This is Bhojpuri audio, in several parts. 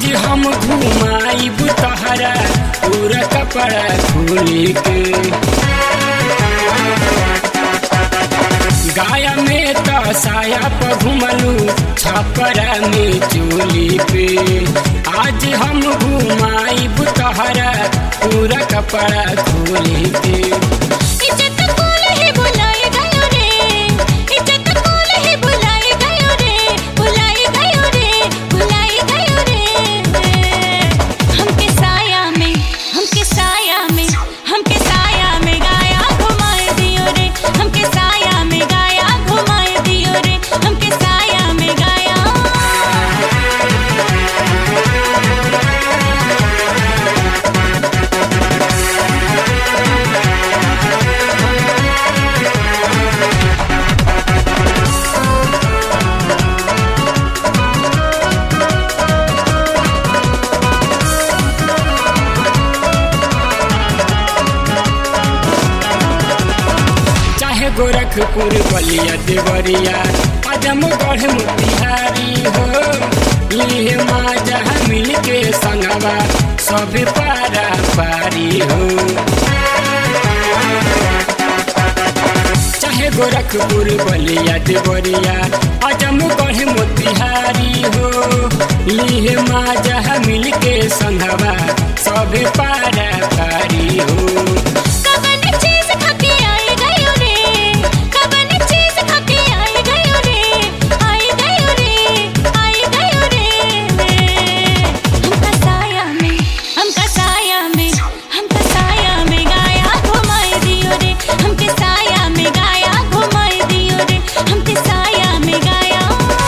आज हम घुमाइब तहरा पूरा कपड़ा खोली के गाया में तो साया पर घुमलू छपरा में चोली पे आज हम घुमाइब तहरा पूरा कपड़ा खोली के इज्जत कूल ही बुलाए गयो रे इज्जत कूल ही बुलाए गयो रे बुलाए गयो रे बुलाए गयो रे हमके साया में हमके साया में हमके साया में गाया घुमाए दियो रे हमके साया में गाया घुमाए दियो रे हमके साया में गाया चाहे गोरखपुर बलिया देवरिया आजमगढ़ मोतिहारी हो ये माँ जहाँ मिल के संगवा सब पारा पारी हो चाहे गोरखपुर बलिया देवरिया आजमगढ़ मोतिहारी हो ये माँ जहाँ मिल के संगवा सब पारा पारी हो कबन चीज खाके आई गयो रे कबन चीज खाके आई गयो रे आई गयो रे आई गयो रे हमका साया में हमका साया में हमका साया में गाया घुमाए दियो रे हमके साया में गाया घुमाए दियो रे हमके साया में गाया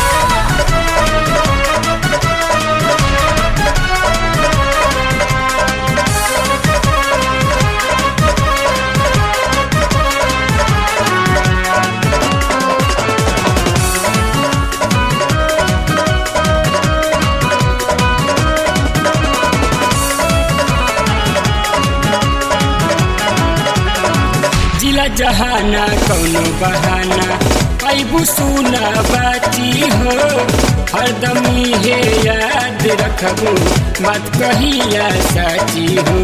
जिला जहाना कौनो बहाना ऐबू सुना बाची हो हरदम हे याद रखबू बात कहिया साची हो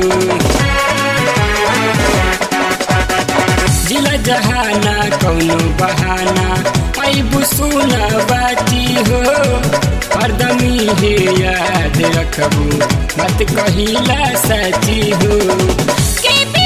जिला जहाना कौनो बहाना ऐबू सुना बाची हो हरदम हे याद रखबू बात कहिला साची हो के भी